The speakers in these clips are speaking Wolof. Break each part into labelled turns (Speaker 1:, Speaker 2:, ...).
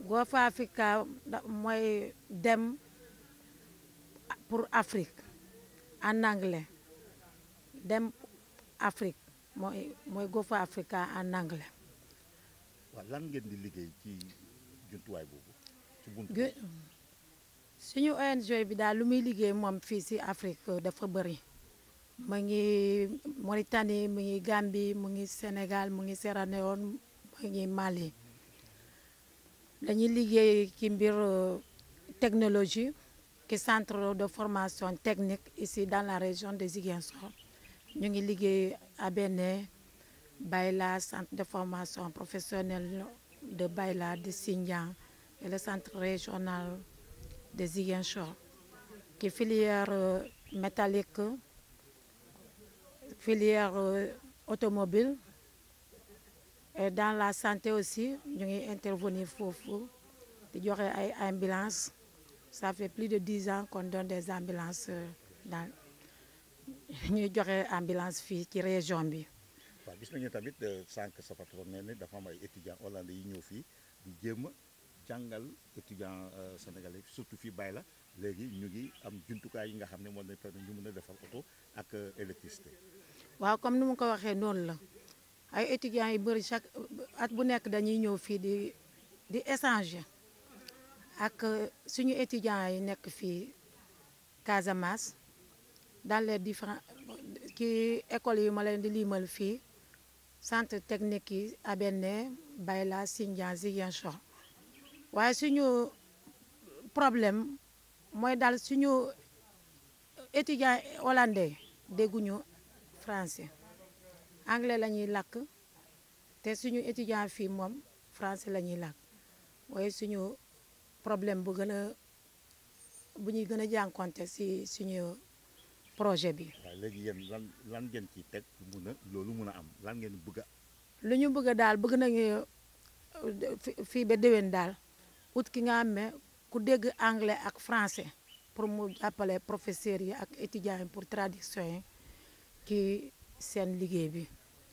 Speaker 1: Gofa Africa mooy dem pour Afrique en anglais dem Afrique mooy mooy Gofa Africa en anglais.
Speaker 2: waaw lan ngeen di liggéey ci jumtuwaay boobu ci buntu
Speaker 1: gu suñu ONG bi daal lu muy liggéey moom fii si Afrique dafa bëri mu ngi Mauritanie mu ngi Gambie mu ngi Sénégal mu ngi Sierra Leone mu ngi Mali dañuy liggéey ci mbir technologie ci centre de formation technique ici dans la région de Ziguinchor ñu ngi liggéey à Bénin Bayla centre de formation professionnelle de Bayla de Sindian et le centre régional de Ziguinchor qui filière euh, métallique filière euh, automobile et dans la santé aussi ñu ngi intervenir foofu di joxe ay ambulance ça fait plus de dix ans qu'on donne des ambulances euh, dans ñuy joxe ambulance fii ci région bi
Speaker 2: waaw gis nañu tamit sànq sa patron nee na dafa am ay étudiants hollandais yi ñëw fii di jéem a jàngal étudiants sénégalais surtout fii bay la léegi ñu ngi am jumtukaay yi nga xam ne moo leen permettre ñu mën a defar oto ak électricité.
Speaker 1: waaw comme ni mu ko waxee noonu la ay étudiants yu bëri chaque at bu nekk dañuy ñëw fii di di échanger ak suñu étudiants yi nekk fii Casamance dans les différents ci écoles yi ma leen di limal fii centre technique yi Abéné Bayla Sindian Ziguinchor waaye suñu problème mooy daal suñu étudiants hollandais dégguñu français anglais la ñuy làkk te suñu étudiant fii moom français la ñuy làkk waaye suñu problème bu gën a bu ñuy gën a jànkonte si suñu projet bi.
Speaker 2: waaw léegi yéen lan lan ngeen ciy teg mun a loolu mun a am lan ngeen bëgg a.
Speaker 1: lu ñu bëgg daal bëgg nañu fii ba déwén daal ut ki nga xam ne ku dégg anglais ak français pour mu jàppale professeurs yi ak étudiants yi pour traduction yi ci seen liggéey bi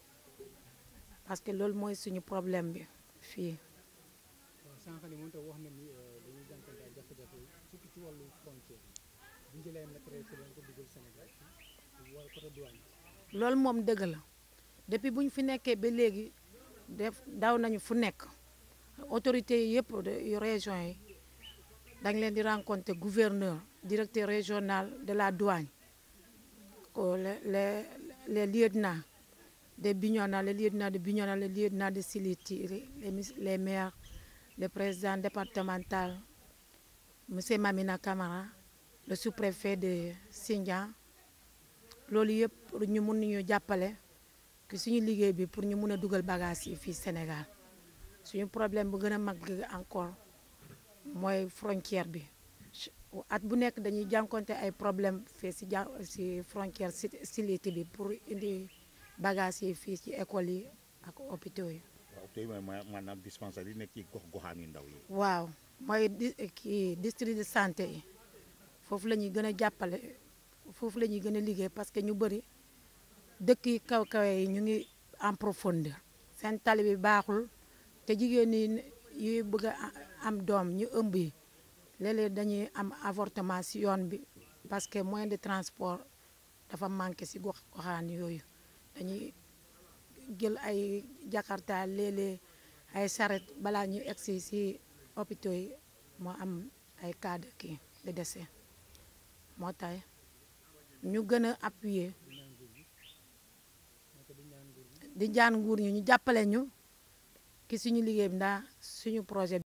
Speaker 1: parce que loolu mooy suñu problème bi fii.
Speaker 3: waaw sànq ni mënut a wax na ni dañuy jànkuwante ay jafe-jafe surtout ci wàllu frontière bu ñu jëlee matériel ci lañ ko dugal Sénégal wala côté douane
Speaker 1: loolu moom dëgg la depuis bu ñu fi nekkee ba léegi def daw nañu fu nekk autorités yi yëpp yu région yi dañ leen di rencontrer gouverneur directeur régional de la douane ko les les les lieutenants de Bignona les lieutenants de Bignona les lieutenants de Silitiri les les maires le président départemental monsieur Mamina Camara le sous-préfet de Sindian loolu yëpp pour ñu mun ñu jàppale que suñu liggéey bi pour ñu mun a dugal bagage yi fii Sénégal suñu problème bu gën a mag encore mooy frontière bi at bu nekk dañuy jànkonte ay problème fii si ja si frontière Siliti bi pour indi bagage yi fii ci école yi ak hôpitaux yi.
Speaker 2: waaw tey mooy maanaam dispensaire yi nekk ci gox goxaan yu ndaw yi.
Speaker 1: waaw mooy di kii district de santé yi foofu la ñuy gën a jàppale foofu la ñuy gën a liggéey parce que ñu bëri dëkk yi kaw kawe yi ñu ngi en profondeur seen tali bi baaxul te jigéen ñi yuy bëgg a am doom ñu ëmb yi léeg-léeg dañuy am avortement si yoon bi parce que moyen de transport dafa manqué si gox goxaan yooyu dañuy jël ay jakarta léeg-léeg ay saret balaa ñuy egsi si hôpitaux yi moo am ay cas de kii de décès moo tax ñu gën a appuyer di jaan nguur ñu ñu jàppale ñu ki suñu liggéey bi ndax suñu projet